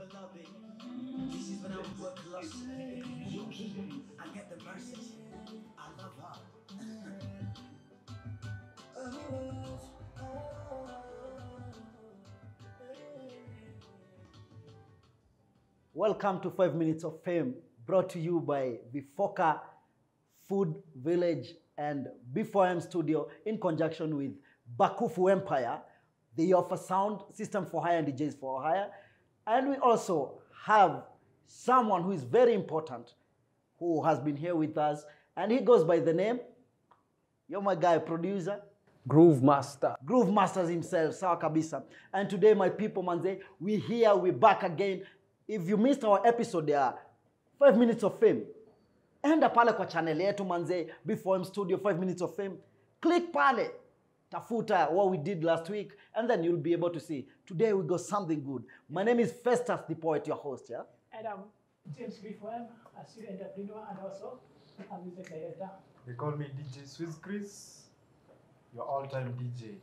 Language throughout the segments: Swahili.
beloved. This is when I was work lost. I get the message. I love her. Welcome to 5 Minutes of Fame, brought to you by Bifoka Food Village and B4M Studio in conjunction with Bakufu Empire. They offer sound system for hire and DJs for hire. And we also have someone who is very important who has been here with us, and he goes by the name, you're my guy, producer, Groove Master. Groove Masters himself, sawa kabisa. And today, my people, manze, we here, we back again. If you missed our episode ya 5 minutes of fame, enda pale kwa channel yetu manze, before M Studio 5 minutes of fame. Click pale, tafuta what we did last week, and then you'll be able to see. Today we got something good. My name is Festus the Poet, your host, yeah? And I'm James B4M, a student entrepreneur and also a music director. They call me DJ Swiss Chris, your all-time DJ.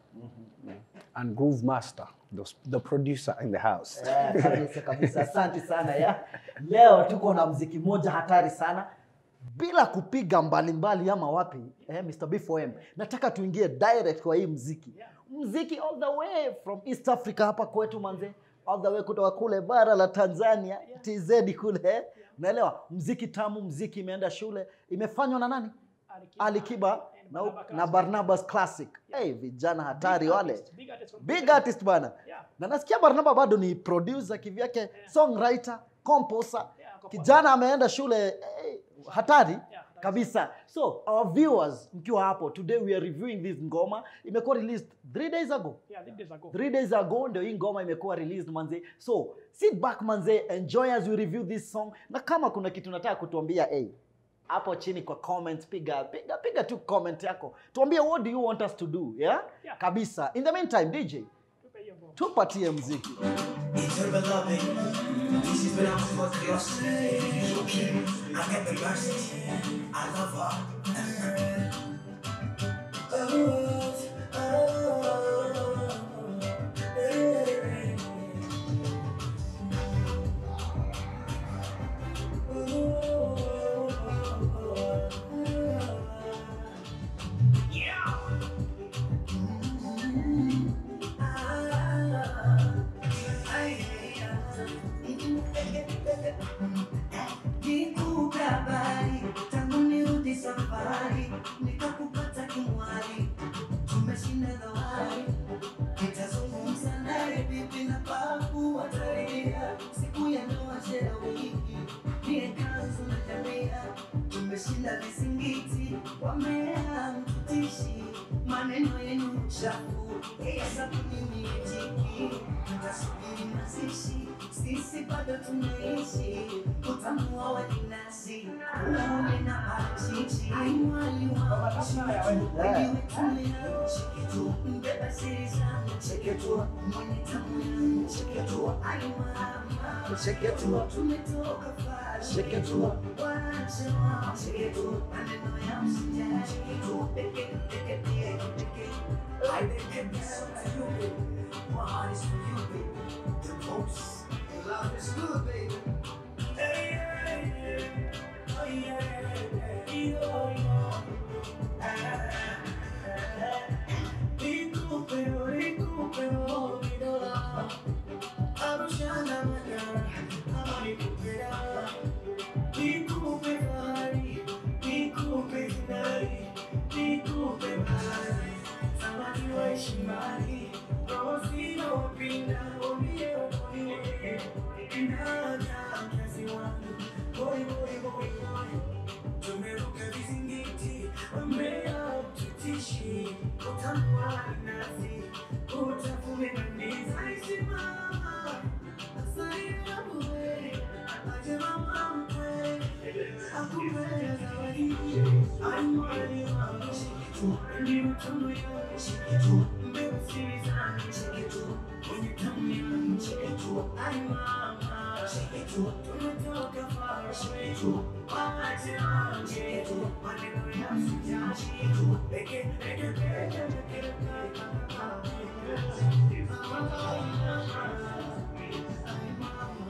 And Groove Master, the, the producer in the house. Eh, kabisa kabisa, asante sana ya. Leo tuko na mziki moja hatari sana bila kupiga mbalimbali ama wapi eh, Mr. B4M. Nataka tuingie direct kwa hii mziki. Mziki all the way from East Africa hapa kwetu manze, all the way kutoka kule bara la Tanzania, TZ kule. eh. Unaelewa? Mziki tamu, mziki imeenda shule, imefanywa na nani? Alikiba Alikiba and na, Barnaba na Classic. Barnabas Classic. Hey, vijana hatari Big wale. artist, big artist from Big Kenya. artist bana. Yeah. Na nasikia Barnaba bado ni producer kivyake, songwriter, composer. Yeah, ako Kijana ameenda shule eh, hatari Yeah, kabisa. So our viewers mkiwa hapo, today we are reviewing this ngoma. Imekuwa released three days ago. Yeah, three days ago. Three days ago ndio hii ngoma imekuwa released manze. So sit back manze, enjoy as we review this song. Na kama kuna kitu nataka kutuambia hey, hapo chini kwa comment piga piga piga tu comment yako. Tuambie what do you want us to do, yeah? Yeah. Kabisa. In the meantime, DJ, Tupe hiyo ngoma. tupatie mziki. It's her beloved. This is when I was work lost. I get the message. I love her. Nikupe habari tangu nirudi safari, nikakupata kimwali, tumeshinda dhawari. Nitazungumza naye bibi na babu watalia, siku ya ndoa shera wiki, niye kanzu na jamia, tumeshinda vizingiti, wamea mtutishi, maneno yenu chafu, yeye sabuni mijiki, tutasubiri mazishi, sisi bado tunaishi, utamuoa walinasi, uone na parachichi, aimwali wa wewe tumia cheki tu, mbeba siri zangu cheki tu, mwenye tamu yangu cheki tu, ai mama cheki tu, tumetoka far cheki tu, waache wao cheki tu, maneno ya msijali cheki tu, peke peke peke peke I didn't get so to you, baby. My heart is for you, baby. The most. Love is good, baby. Hey, yeah, yeah. Oh, yeah, yeah, yeah. Oh, yeah. Ah, ah, ah. Nikupe, oh, nikupe, oh, nidola. Arushana magara, ama nikupe dawa. Nikupe fahari, nikupe fahari, nikupe mahali. Samaki wa heshimani, roho sina upinda, ulie ulie. Inaja kazi wangu, boy, boy, boy, boy. Tumeruka vizingiti, wamea ututishi, utambua nasi, utavumilia Simama, asaidia bure, aje mama mkwe, akupea zawadi, amwali wangu, ni mtundu yangu, mbegu siri zangu, mwenye tamu yangu, ai mama, tumetoka far, waache wangu, maneno ya msijali, peke, peke, peke, peke, peke, peke,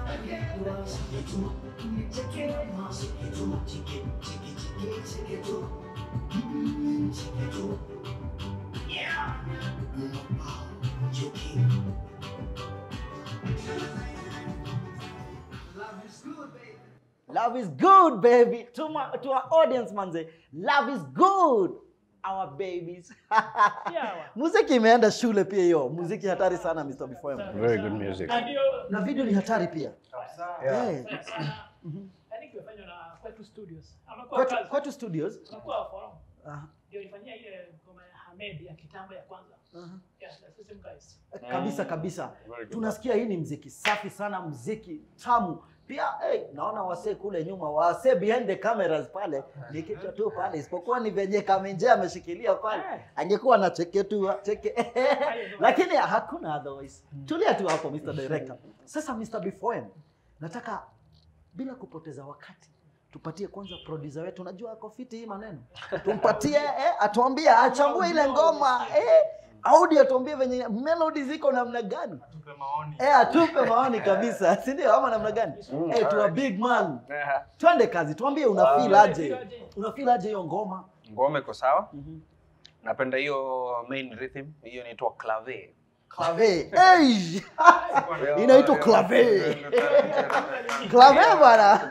Love is good, baby. To, my, to our audience, manze. Love is good. Our babies. Yeah, wa. muziki imeenda shule pia hiyo. Muziki hatari sana Mr. Before. Very good music. Na ndio Na video ni hatari pia. Eh, sana sana. I think imefanywa na Kwetu Studios. Ama kwa Kwetu, kazi. kwetu studios. Unakuwa forum. Ah, Ndio ilifanyia ile ngoma ya Hamed ya kitambo ya kwanza. aha. Yeah, the same guys. kabisa kabisa Very good. tunasikia hii ni mziki safi sana mziki tamu pia hey, naona wasee kule nyuma wasee behind the cameras pale ni kichwa tu pale isipokuwa ni venye kamenje ameshikilia pale angekuwa na cheke tu cheke lakini hakuna otherwise tulia tu hapo Mr. Director sasa Mr. Before nataka bila kupoteza wakati tupatie kwanza producer wetu unajua ako fiti hii maneno tumpatie eh, atuambie achambue ile ngoma eh, audio atuambie venye melody ziko namna gani Tupe maoni. eh, atupe maoni kabisa si ndio ama namna gani Mm, eh, tu a alright. big man Yeah. twende kazi tuambie una Ah. feel aje una feel aje hiyo ngoma Ngoma iko sawa. Mhm. Napenda hiyo main rhythm. Hiyo inaitwa clave. clave hey! Inaitwa clave. clave bwana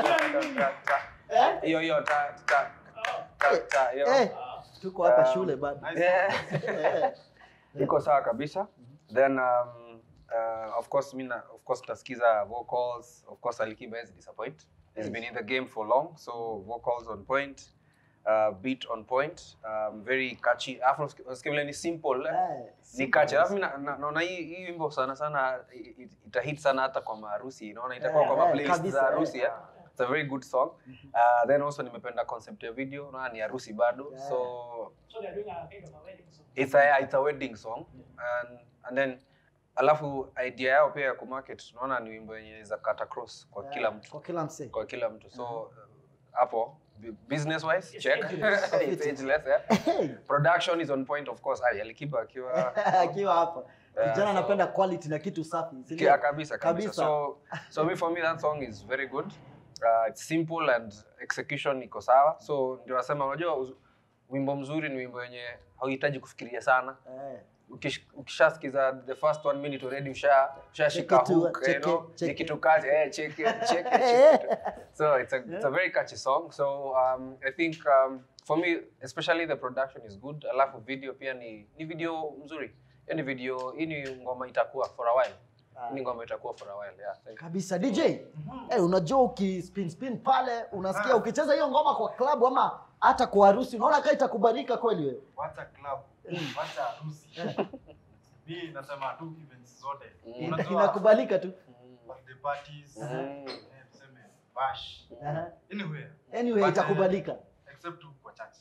Hiyo hiyo ta ta ta ta hiyo. eh, tuko hapa Um, shule bado Yeah. eh. iko sawa kabisa then um, uh, of course mi na- of course tasikiza vocals of course alikiba has disappoint he's been in the game for long so vocals on point uh, beat on point um, very catchy afu usikia vile ni simple eh? Eh, ni catchy alafu mi na- na- naona hii hii wimbo sana sana i- i- itahit sana hata kwa maharusi naona itakuwa Eh, kwa eh, playlist kabisa, za eh. harusi yeah. it's a very good song uh, then also nimependa concept ya video naona ni harusi bado Yeah. so So they're doing a kind of a wedding song. it's a, it's a wedding song and, and then alafu idea yao pia ya kumarket tunaona ni wimbo yenye za cut across kwa kila mtu kwa kila msee kwa kila mtu so uh, hapo bu- business wise It's check ageless. it's ageless yeah. Hey, production is on point of course Ay, alikiba akiwa akiwa hapa Yeah, kijana so- anapenda quality na kitu safi si ndio? Kia, kabisa, kabisa Kabisa. so so me for me that song is very good uh, it's simple and execution iko sawa so ndio nasema unajua uz- wimbo mzuri ni wimbo yenye hauhitaji kufikiria sana Eh, Ukish- ukishasikiza the first one minute already usha ushashika Check it to- hook check you know it, check ni it. kitu kazi eh check it check it, check it so it's a it's a very catchy song so um i think um for me especially the production is good alafu video pia ni ni video mzuri Hiyo ni video hii ni ngoma itakuwa for a while Hii ni ngoma itakuwa for a while yeah thank you. kabisa dj eh, unajua ukispin spin pale unasikia ukicheza hiyo ngoma kwa klabu ama hata kwa harusi unaona kaa itakubalika kweli wewe Wacha club. Wacha harusi. Mimi nasema tu events zote. Ina- Unajua inakubalika tu birthday parties, Mm. eh, tuseme bash. Aha. Anywhere. anyway But, itakubalika Except tu kwa church.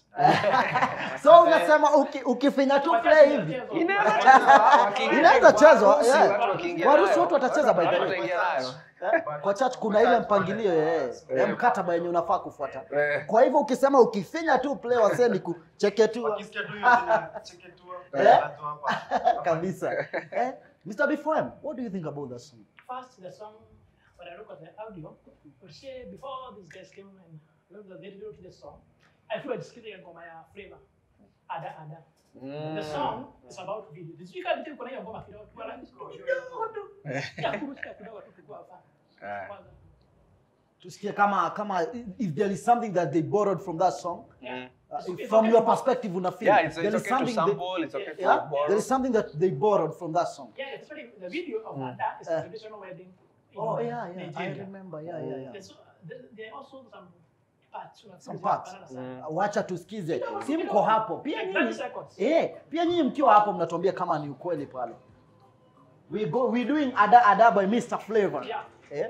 so unasema uki, ukifinya tu play hivi Inaweza chezwa, wakiingia Inaweza kwa chezwa, harusi, yeah. watu wakiingia Kwa harusi nayo. watu watacheza by the way. Watu wataingia nayo. kwa church kuna ile mpangilio eh, ya mkataba yenye unafaa kufuata Eh. kwa hivyo ukisema ukifinya tu play wasee ni kucheke tu Wakisikia tu hiyo jina cheke tu. Eh? wanajua hapa. kabisa eh, Mr. Before what do you think about that song First, the song, when I look at the audio, would say before these guys came and wrote the video to the song, I feel it's killing ngoma ya flavor. Ada ada. Mm. The song is about video. The speaker vitu kuna hiyo ngoma kidogo tu wala kidogo tu. Ya kurushia kidogo tu kwa hapa. Ah. Kwanza. tusikie kama kama if there is something that they borrowed from that song Mm. uh, It's- if it's from okay your to- perspective una feel Yeah, it's, there it's is okay to something they- sample, it's okay to yeah, borrow. there is something that they borrowed from that song Yeah, especially the video of Ada is Uh. a traditional wedding. in oh yeah yeah I Nigeria. remember yeah yeah yeah There's, there- there are also some parts. una- Some parts. banana sana. wacha tusikize si mko hapo pia Like 30 nyinyi seconds. eh pia nyinyi mkiwa hapo mnatuambia kama ni ukweli pale we go we doing ada ada by Mr Flavor Yeah. eh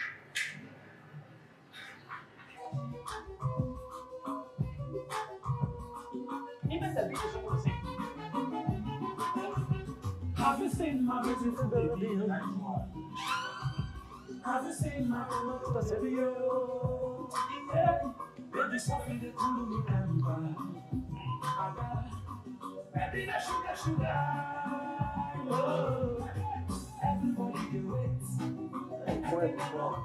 Even the beat is almost the same. Have you seen my beautiful baby? Have you seen my beautiful baby? Yeah. Baby, something that you me can buy. Baby, that sugar, sugar. Oh. Everybody do it. before before.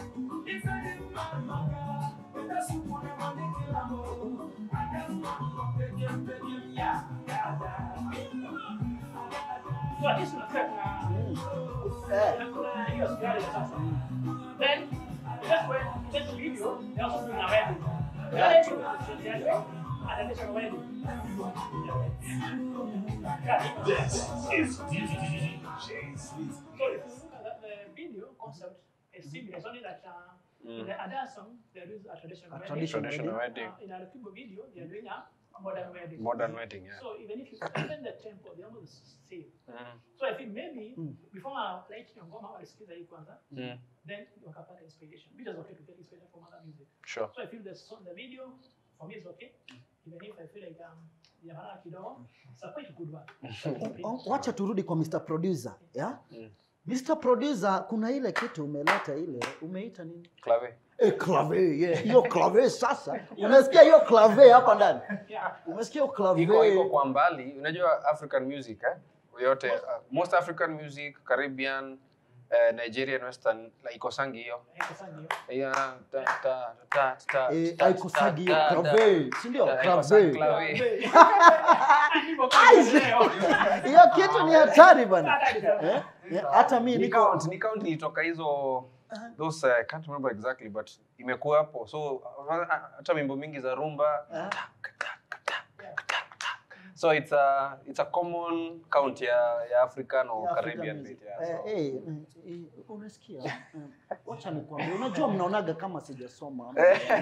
So at least unafika kuna Eh, kuna hiyo sigara ya sasa. Then just when just video they also do a wedding. The wedding is the wedding and then it's a wedding. So if you look at the, the video concept is similar. It's only that uh, in the other song there is a traditional A wedding. traditional Traditional wedding. Uh, in a Kibo video they are doing a modern wedding. Modern wedding, yeah. So even if you even the tempo, they almost same. Mm. So I think maybe Mm. before I like ngoma walisikiza hii kwanza, Mm. then wakapata inspiration. Which is okay to get inspiration from other music. Sure. So I feel the song, the video for me is okay. Even if I feel like um jamaa kidogo, it's a quite good one. o- wacha turudi kwa Mr. Producer, yeah? Mm. Mr. Producer, kuna ile kitu umeleta ile, umeita nini? Clave. Eh, clave, yeah. Hiyo clave sasa. Unasikia hiyo clave hapa ndani? Yeah. Umesikia hiyo clave? iko iko kwa mbali unajua african music eh? yote uh, most african music caribbean uh, nigerian western like ikosangi hiyo Haiko sana hiyo. Hiyo, ta- ta- ta- ta- Eh, ta- haikosagi hiyo ta- ta- clave, si ndio? ta- haikosangi Clave. clave. Niko kwa leo. Hiyo kitu ni hatari bana. Eh? Eh, Hata mimi Ni niko count, ni count ilitoka hizo those uh, I can't remember exactly but imekuwa hapo so uh, hata mimbo mingi za rumba Ah. so it's a it's a common count ya, ya african or Ya African caribbean music. bit yeah, Eh, so. eh, mm, eh, unasikia? Eh, Wacha nikwambie, unajua mnaonaga kama sijasoma.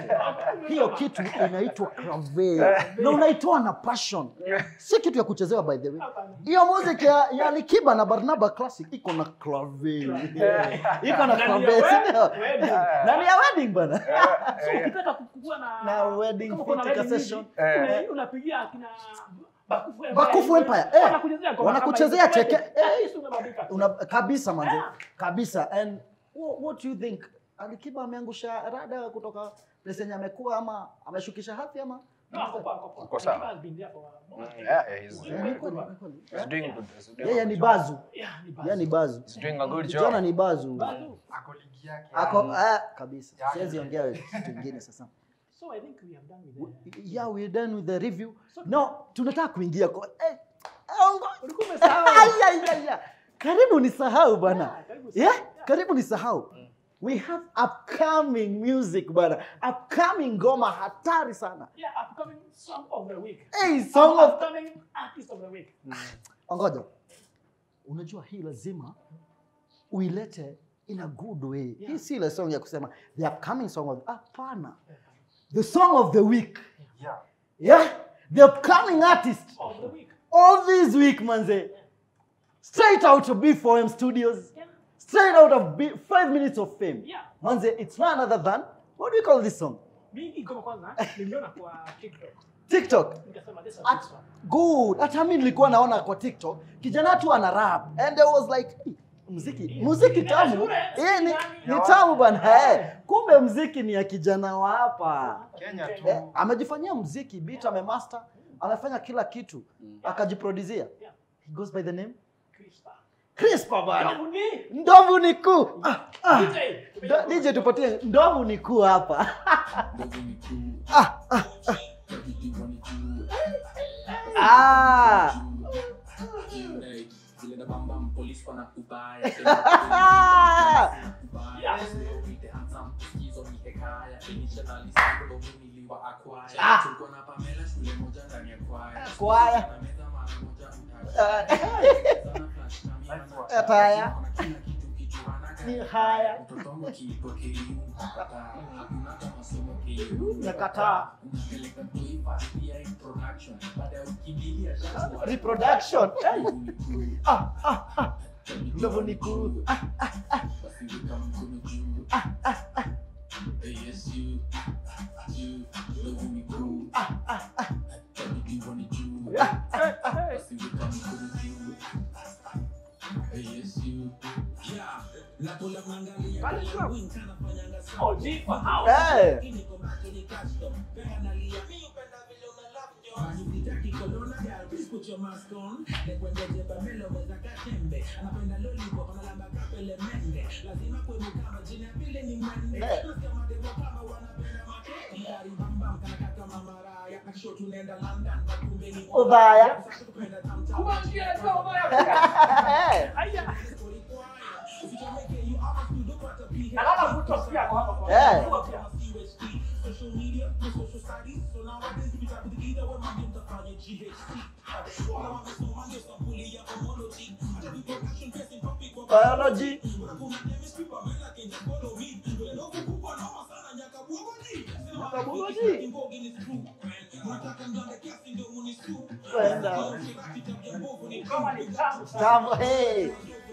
Hiyo kitu inaitwa clave na unaitoa na passion, si kitu ya kuchezewa by the way. Hiyo music ya, ya Alikiba na Barnaba Classic iko na clave, iko na clave, si ndio? Wedding. Na ni ya wedding bana. So ukitaka kukuwa na Na wedding kama kuna fit wedding session. hivi, Eh. una- unapigia akina Bakufu Empire. Bakufu Empire, eh. Wanakuchezea ngoma Wanakuchezea kama hizo. cheke- eh. At least unabadilika. Una, kabisa manze, Yeah. kabisa. And what, what do you think? Alikiba ameangusha rada kutoka place yenye amekuwa ama ameshukisha hadhi ama? No, ako poa, ako poa. Uko sawa. Alikiba has been there for a long Mm, time. yeah, yeah, he's, Eh, ni kweli, ni kweli. he's doing good. He's doing Yeye a ni good bazu, Yeah, ni yeye ni bazu. He's doing a good Kijana job. ni bazu. Bazu. Ako ligi yake. Ako Mm. ah, kabisa. Yeah. Siwezi ongea kitu kingine sasa. So I think we have done with the Yeah, we're done with the review. So- No, tunataka kuingia kwa eh, ongo. Ulikuwa umesahau. Ai, ai, ai, ai. Karibu nisahau bana. Yeah, karibu Yeah, sana. karibu nisahau. We have upcoming music bana. Upcoming ngoma hatari sana. Yeah, upcoming song of the week. Hey, song of upcoming artist of the week. Ngoja. Unajua hii lazima uilete in a good way. Yeah. Hii si ile song ya kusema the upcoming song of hapana. The song of the week. Yeah. Yeah? The upcoming artist Of the week. all this week manze. Straight out of B4M Studios. Yeah. Straight out of B- 5 minutes of fame. Yeah. Manze, it's none other than what do you call this song? Mimi ngoma kwanza niliona kwa TikTok. TikTok. Nikasema this is At, this one. good. Hata mimi nilikuwa naona kwa TikTok kijana tu ana rap and I was like "Hey, muziki muziki tamu shule, eh, ni, yani. ni tamu bana eh. Kumbe muziki ni ya kijana wa hapa Kenya tu. eh, amejifanyia muziki beat amemaster amefanya kila kitu akajiproduzia Yeah. he goes by the name Crispa. Crispa bana Yangu ni ndovu ni kuu ah, ah. DJ. Ndo- DJ tupatie ndovu ni kuu hapa ah, ah, ah. Ah. Yeah. Kwaya. Ataya. Ni haya. Nakataa. Reproduction. Hey. Ah, ah, ah. Ndovu ni kuu. Ah, ah, ah. Ah, ah, ah. Oh, G for house. Hey. Colonna girl, please put your mask on. Lekwendeje Pamela weza katembe. Anapenda lollipop, analamba kapele mende. Lazima kwe mukama, jina ya pili ni mwende. Eh. Nasikia mademo kama wanapenda make. Ngari bambam, kana kaka mamaraya. Akisho tunaenda London, wakumbe ni Ubaya. Sasa kupenda tam tam. Kumwambia alikuwa ubaya. Eh, Aya. Usichomeke, you almost do the what a PhD. Alala mtu pia kwa hapa kwa. Eh. Kwa pia. Social media, the social studies. So nowadays we try to be either way, my name to find GHC. All I want is no money, some bully, yeah, homology. I just be percussion, facing topic, but biology. kuna chemistry, but men like in follow me. Vile ndogo kubwa, noma sana, nyaka bugoji. Sina Nyakabugoji. wakati, kimbogi ni screw. Unataka mjane kiasi ndio munisu. Kwenda. Kama ni tamu sana. Tamu, hey.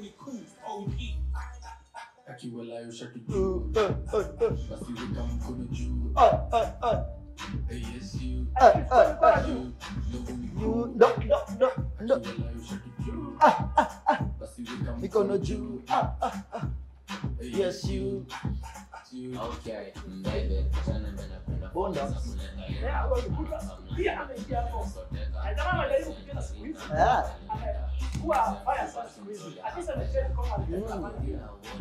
akiwalayo shaki Uh, juu uh, uh, uh. basi weka mkono juu Uh, uh, uh. Hey, yes you Uh, uh, uh. you ndogo You, miguu no, no, no, no. akiwalayo shaki juu basi weka Mikono juu. Ah, ah, ah. Hey, Yes, you. you Okay, mbele, sana napenda Bonda. Yeah, hapo ulikuta. Pia ameingia hapo. Na jamaa anajaribu kucheza siku hizi. Yeah. Amekuwa fire sana siku hizi. At least amecheza kama alikuwa Mm. anafanya.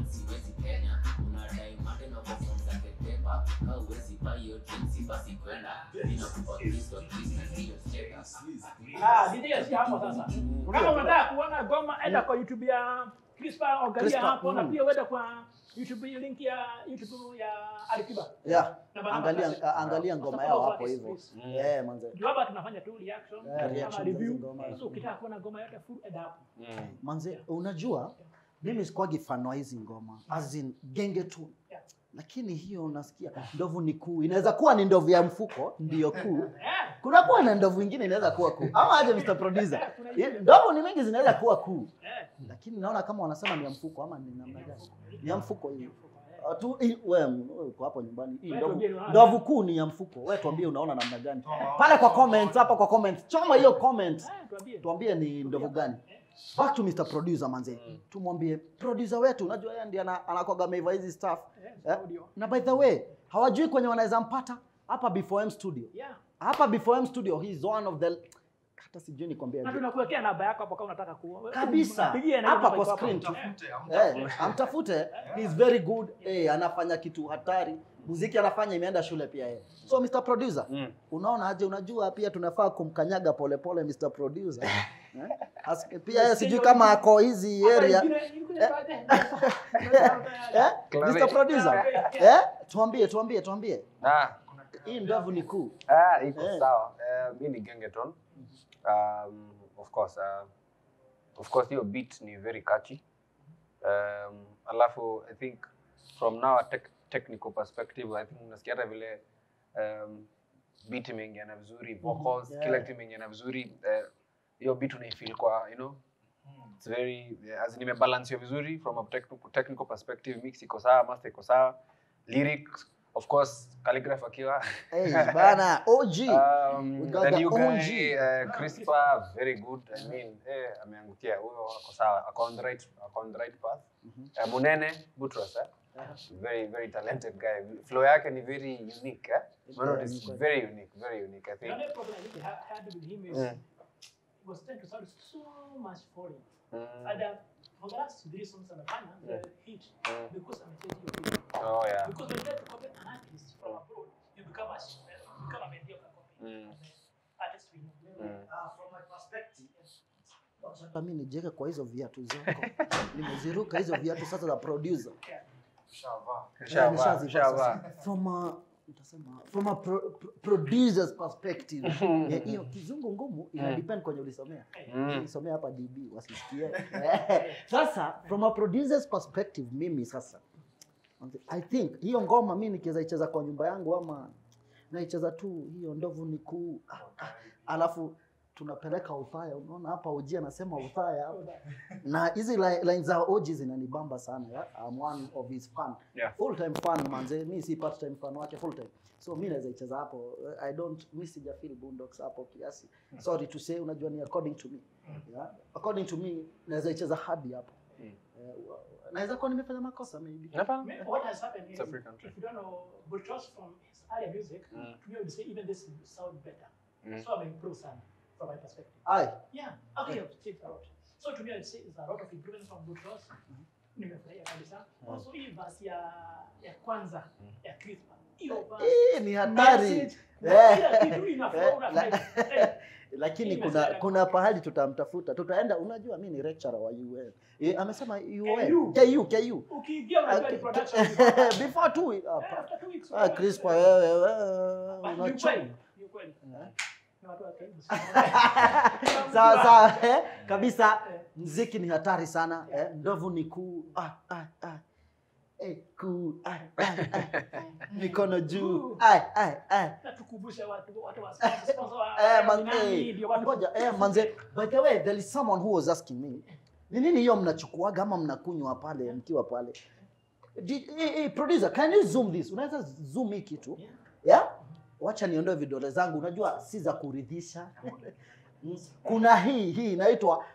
Ah, DJ si hapo sasa. Kama unataka kuona goma enda kwa YouTube ya Crispa angalia Crispa, hapo na mm. pia uende kwa YouTube link ya YouTube ya Alikiba. Yeah. Na Baraka Angalia, Classic. angalia ngoma Sasa yao follow hapo kwa hivyo. Kiss. Eh, manze. Juu hapa tunafanya tu reaction Yeah, ama reaction review. za ngoma. So ukitaka kuona ngoma yote full enda hapo. Manze, unajua mimi sikuwagi fan wa hizi ngoma as in genge tu Yeah. lakini hiyo unasikia ndovu ni kuu inaweza kuwa ni ndovu ya mfuko ndiyo kuu Eh, kuna kuwa na ndovu ingine inaweza kuwa kuu ama aje Mr. Producer eh, kuna hiyo. ndovu ni mingi zinaweza kuwa kuu Eh, lakini naona kama wanasema ni ya mfuko ama ni namna gani ni ya mfuko hii eh. Ah, tu hii- we m- we uko hapo nyumbani hii Wewe ndovu tuambie unaona ndovu gani? kuu ni ya mfuko wewe tuambie unaona namna gani pale kwa comment hapa kwa comment choma hiyo comment Eh, tuambie. tuambie ni ndovu gani back to Mr. Producer manze tumwambie producer wetu unajua yeye ndiye ana- anakuwaga ameiva hizi stuff Eh, eh? audio. na by the way hawajui kwenye wanaweza mpata hapa before M studio Yeah. hapa before M studio he is one of the hata sijui nikwambia Na aje. tunakuwekea namba yako hapo kama unataka ku. kabisa Pigie na hapa namba kwa iko hapo. screen tu Mtafute, Eh, amtafute. amtafute he is very good eh, anafanya kitu hatari muziki anafanya imeenda shule pia yeye so Mr. Producer Mm. unaona aje unajua pia tunafaa kumkanyaga polepole Mr. Producer eh? As- pia yeye sijui kama ako hizi Hapa area ingine- ingine Eh. baadaye. eh? Clave. Mr. Producer eh? tuambie tuambie tuambie Ah, hii ndovu ni kuu ah, iko Eh. sawa. Eh, mi ni Gengeton. Um, of course, uh, of course hiyo beat ni very catchy. Um, alafu I think from now a tech, technical perspective I think unasikia hata vile um, beat imeingiana vizuri, vocals, yeah. kila kitu imeingiana vizuri. Eh, hiyo beat unaifeel kwa, you know, it's very as in imebalansiwa vizuri from a technical, technical perspective, mix iko sawa, master iko sawa. Lyrics, of course, calligraph akiwa hey, bana OG Um, We got the the new OG. guy, uh, Crispa, very good. I mean, eh, ameangukia huyo ako sawa, ako on the right, ako on the right path. Uh, Munene Butros, eh? Very, very talented guy. Flow yake ni very unique, eh? Man, it is very unique, very unique. I think. Another problem I think I had with him is Mm. he was trying to sound so much foreign. Mm. And uh, for the last three songs amefanya the hit Mm. because amechange your beat. Oh yeah. Because when you try to copy an artist from abroad, you become a you become a mediocre copy. Mm. And the artist we know. Mm. from my perspective, Hata mimi nijiweke kwa hizo viatu zako nimeziruka hizo viatu sasa za producer Shavaa. Eh, Shavaa, nishazivaa shavaa. sasa. from a nitasema from a pro, pro, producer's perspective Eh, hiyo kizungu ngumu ina depend kwenye ulisomea Mm. ulisomea hapa DB wasisikie Eh, sasa from a producer's perspective mimi sasa I think hiyo ngoma mi nikiweza icheza kwa nyumba yangu ama naicheza tu hiyo ndovu ni kuu ah, ah, alafu tunapeleka uthaya unaona hapa oji anasema uthaya hapa na hizi li- line za oji zinanibamba sana ya? I'm one of his fan Yeah. full time fan manze mi si part time fan wake full time so mi naweza icheza hapo i don't mi sija feel boondocks hapo kiasi sorry to say unajua ni according to me yeah? according to me naweza icheza hadi hapo Eh, wa- naweza kuwa nimefanya makosa maybe Hapana. Me- What has happened It's is, a free country. if you don't know Butros from his earlier music, Mm. to me, I would say even this sound better. Mm. So I'm improve sana. from my perspective. Aye. Yeah, I think I've changed a lot. So to me, I'd say it's a lot of improvements from good Ross. Nimefurahia kabisa. Also hii verse ya ya kwanza ya Crispa. Hiyo verse. Eh, ni hatari. Message. Eh. Kila kitu inaflow Eh, na la- eh, lakini Hii kuna message kuna pahali tutamtafuta tutaenda unajua mi ni lecturer wa UN eh, amesema UN KU. KU KU Ukiingia unajua ni production. before two Eh, hapa after two weeks, ah unajua. Crispa wewe wewe But ni unachoma ukweli, ni ukweli. Eh. Ni watu wa karibu sawa sawa eh, kabisa Eh. mziki ni hatari sana eh, ndovu ni kuu ah, ah, ah. Eh, kuu ah, ah, ah. mikono juu ah, ah, ah. Na tukumbushe watu watu wa sponsor sponsor wa Eh, man, ni nani, eh, ndio watu- ngoja, eh, manze, by the way, there is someone who was asking me, ni nini hiyo mnachukuaga ama mnakunywa pale mkiwa pale? Di- eh, eh, producer, can you zoom this? Unaweza zoom hii kitu? Yeah. Yeah? Wacha niondoe vidole zangu, unajua si za kuridhisha. Mm. Kuna hii hii inaitwa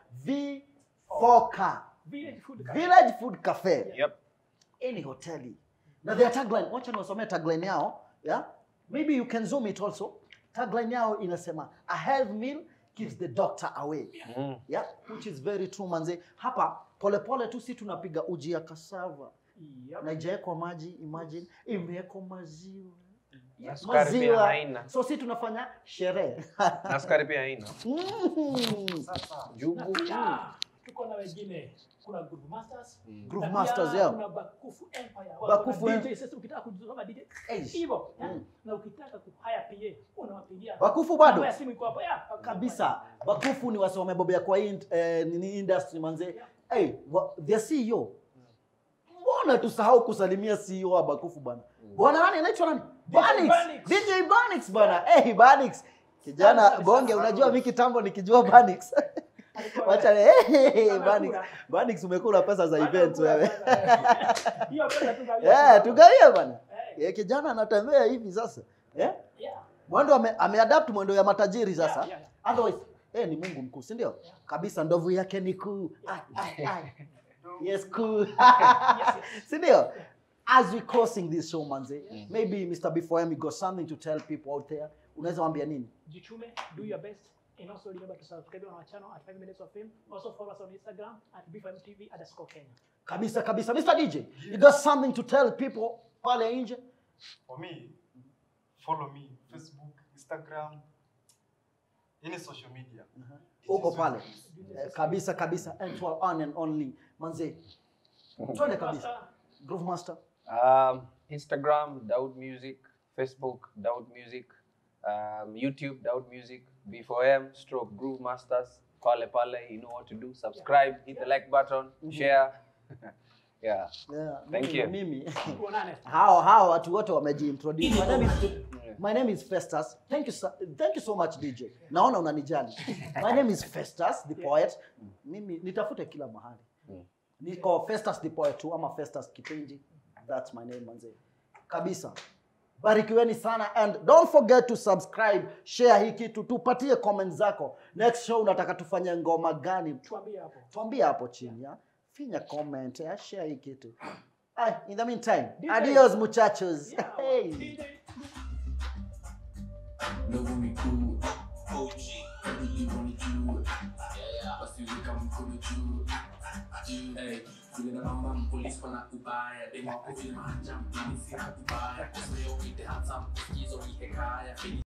V4K, Village food cafe. Village Food Cafe. Yep. Hii ni hoteli. Na their tagline, wacha niwasomee tagline yao, yeah? Maybe you can zoom it also. Tagline yao inasema a health meal keeps the doctor away. Mm. Yeah, which is very true manze. Hapa polepole tu si tunapiga uji ya cassava. Yep. Na haijawekwa maji, imagine imewekwa maziwa. Na sukari pia haina. So si tunafanya sherehe. Na sukari pia haina. Mm. Sasa Jugu. Na tuko na wengine kuna Groove Masters Groove na Masters pia yao. kuna Bakufu Empire Bakufu Wana Em- DJ sasa ukitaka kujisoma DJ Eish. hivyo ya? Mm. na ukitaka kuhaya PA unawapigia Bakufu bado? Namba ya simu iko hapo ya Bakufu kabisa bakufu ni wase wamebobea kwa hii eh, nini industry manze hey, wa, their CEO mbona tusahau kusalimia CEO wa bakufu bwana bwana nani anaitwa nani Banix Banix. DJ Banix bwana hey Banix kijana Banix. bonge unajua mi kitambo nikijua Banix Alikuwa- wacha hey, hey, Amekula. Banix Banix umekula pesa za Amekula event wewe sana. Hiyo pesa tu gawia. eh tugawie bwana Eh, eh, kijana anatembea hivi sasa eh yeah. mwendo ame, ameadapt mwendo ya matajiri sasa Yeah, yeah, otherwise eh, ni mungu mkuu si ndio kabisa ndovu yake ni kuu Ai, ai, ai. yes kuu si ndio as we closing this show manze maybe mr before you got something to tell people out there unaweza waambia nini Jitume, do your best. And also remember to subscribe on our channel at 5 Minutes of Fame. Also follow us on Instagram at B5TV underscore Kenya. kabisa kabisa mr dj you got something to tell people pale nje for me, follow me Facebook, Instagram, any social media. uko pale eh, kabisa kabisa and to our one and only manze twende kabisa Master, groove master Um, Instagram, Daud Music. Facebook, Daud Music. Um, YouTube, Daud Music. B4M, stroke Groove Masters. Pale Pale, you know what to do. Subscribe, hit the like button, share. yeah. yeah, Thank mimi- you. mimi tuonane. hao hao watu wote wamejiintroduce. My name is My name is Festus. Thank you so, thank you so much DJ. Naona unanijali. My name is Festus the poet. Mimi nitafute kila mahali. Niko Festus the poet tu ama Festus Kipenji. That's my name manze. Kabisa. Barikiweni sana and don't forget to subscribe, share hii kitu, tupatie comment zako. Next show unataka tufanye ngoma gani? Tuambie hapo. tuambie hapo chini ya finya comment ya share hii kitu Ay, in the meantime DJ. adios muchachos Yeah, hey. DJ. Love me cool. OG. Really wanna do it. Basi weka mkono juu. Juu. Hey, vile na mama mpolisi wana ubaya. Dema wako vile mahanja mpolisi na ubaya. Kusema yo, we the handsome. Kizo ni hekaya.